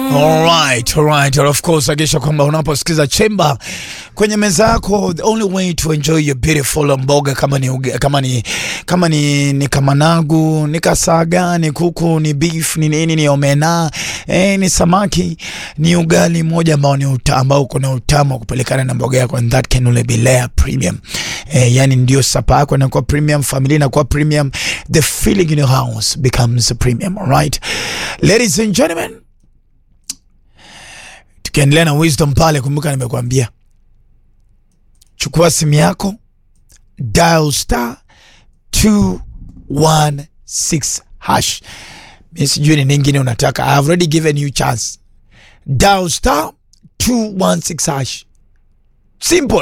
Alright, alright. Of course, hakikisha kwamba unaposikiza Chemba kwenye meza yako, the only way to enjoy your beautiful mboga kama ni uge, kama ni kama ni, ni kamanagu, ni kasaga, ni kuku, ni beef, ni nini, ni omena, eh, ni samaki, ni ugali moja ambao ni uta, ambao uko na utamu wa kupelekana na mboga yako and that can only be layer premium. Eh, yani ndio sapa yako inakuwa premium, familia inakuwa premium, the feeling in your house becomes premium, alright? Ladies and gentlemen, tukiendelea na wisdom pale, kumbuka nimekuambia, chukua simu yako dial star 216 hash. Mi sijui ni ningine unataka. I have already given you chance. Dial star 216 hash. Simple.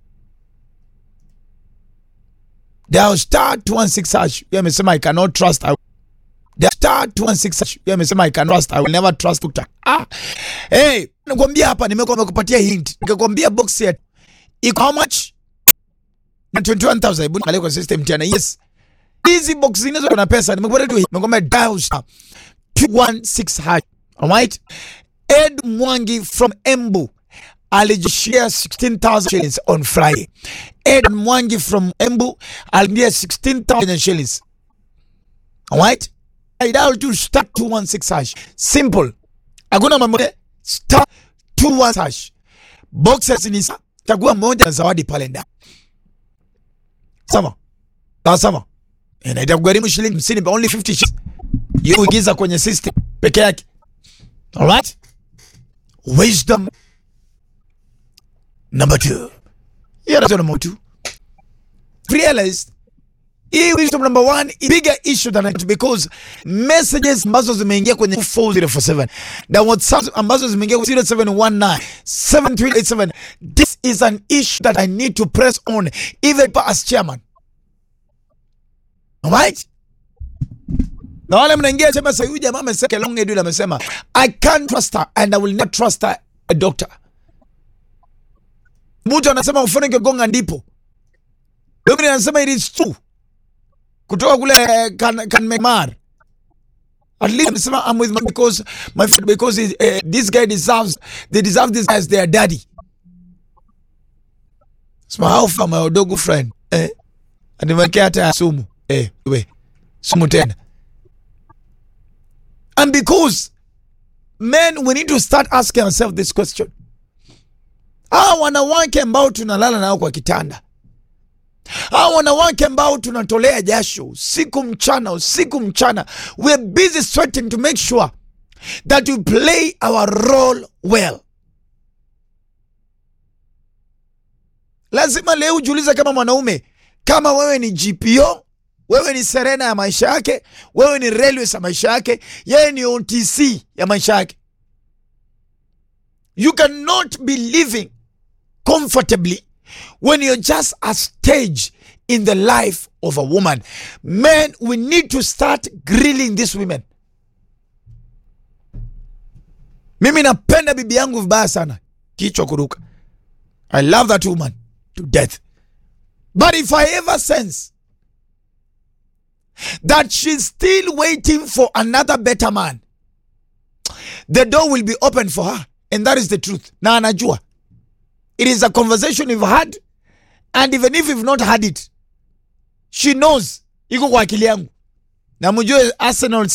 Dial star 216 hash. Yeye amesema I cannot trust. I The star 216 hash. Yeye amesema I can trust. I will never trust Dr. Ah. Hey, nakwambia hapa nimekuwa nimekupatia hint. Nikakwambia box ya iko how much? Na 21000 hebu angalia kwa system tena. Yes. Hizi box zinazo na pesa nimekupatia tu. Nimekwambia dial star 216 hash. Alright? Ed Mwangi from Embu alijishia 16,000 shillings on Friday. Ed Mwangi from Embu alijishia 16,000 shillings. Alright? I dial to star 216 hash. Simple. Hakuna mambo star 216 hash. Boxes ni sa chagua moja na zawadi pale ndani. Sawa. Sawa sawa. Na itakugharimu shilingi 50 but only 50 shillings. Hiyo uingiza kwenye system peke yake. Alright? Wisdom number two. Here is number two. Realized hii wisdom number one is bigger issue than it because messages ambazo zimeingia kwenye 4047 na whatsapp ambazo zimeingia 0719 7387 this is an issue that i need to press on even as chairman alright na wale mnaingia sema sasa huyu jamaa amesema long edwin amesema i can't trust her and i will not trust her a doctor mtu anasema ufone kigonga ndipo Dominic anasema it is true kutoka kule eh, kan, kan Myanmar. At least amesema I'm with my because my friend because he, eh, this guy deserves they deserve this as their daddy. Sema how far my odogo friend eh animekea hata sumu eh we sumu tena. And because men we need to start asking ourselves this question. Hawa wanawake ambao tunalala nao kwa kitanda hawa wanawake ambao tunatolea jasho usiku mchana usiku mchana we're busy sweating to make sure that we play our role well lazima leo ujiulize kama mwanaume kama wewe ni gpo wewe ni serena ya maisha yake wewe ni railways ya maisha yake yeye ni otc ya maisha yake you cannot be living comfortably when you're just a stage in the life of a woman. Men, we need to start grilling these women. Mimi napenda bibi yangu vibaya sana, kichwa kuruka. I love that woman to death. But if I ever sense that she's still waiting for another better man, the door will be open for her. And that is the truth. Na anajua. It is a conversation we've had, and even if we've not had it, she knows iko kwa akili yangu, na mjue Arsenal